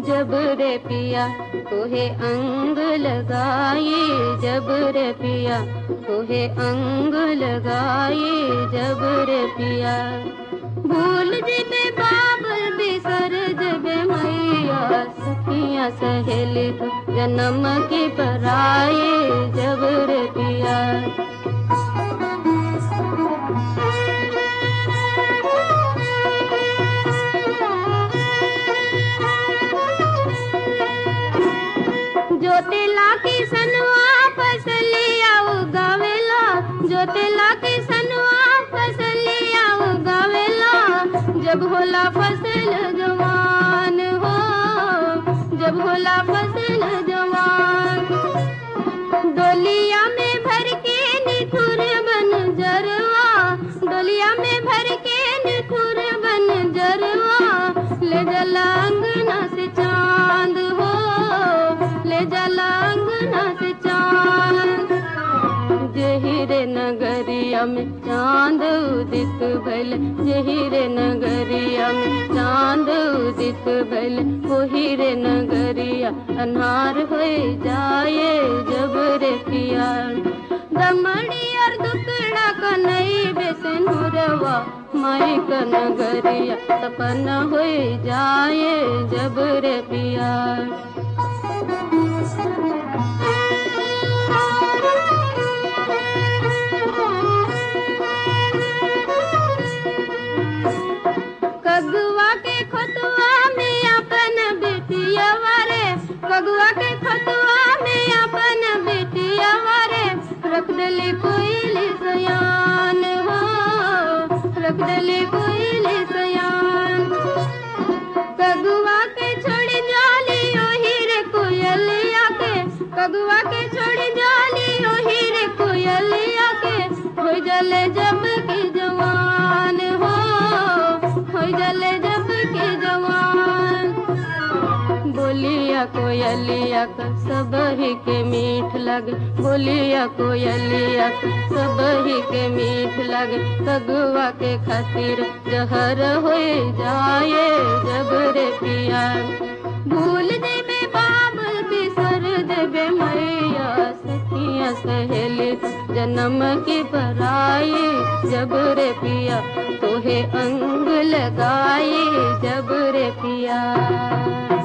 जब रे पिया तोहे अंग लगाए जब रे पिया तोहे अंग लगाए जब रे पिया भूल जेबे बाबल बिसर जेबे मैया सखिया सहेली तो जन्म के पराए जब रे पिया जोतेला की सनवा फसलिया उगावेला जोतेला की सनवा फसलिया उगावेला जब होला फसल जवान हो जब होला फसल जवान डोलिया में भर के निठुर बन जरवा डोलिया में भर के निठुर बन जरवा ले जला अंगना से चांद हो ले जला अंगना से चांद जहिरे नगरिया में चांद उदित भल जहिरे नगरिया में चांद उदित भल वही रे नगरिया अनार हो जाए जब रे पिया दमड़ी और दुकड़ा कनई बेसन हुरवा माई का नगरिया सपना हो जाए जब रे पिया कगुआ के खतुआ में अपन बेटिया वारे कगुआ के खतुआ में अपन बेटिया वारे रख दली कोयली सयान हो रख दली कोयली सयान कगुआ के छोड़ी जाली ओही रे कोयलिया के कगुआ के छोड़ी जाली ओही रे कोयलिया के हो जले जब की जवान हो हो जले जब की जवान बोलिया कोयलिया का सब ही के मीठ लगे बोलिया कोयलिया का सब ही के मीठ लगे कगुआ के खातिर जहर हो जाए जब रे पिया भूल देबे बाबल बिसर देबे मैया सखिया सहेली जन्म की पराए जब रे पिया तोहे अंग लगाए जब रे पिया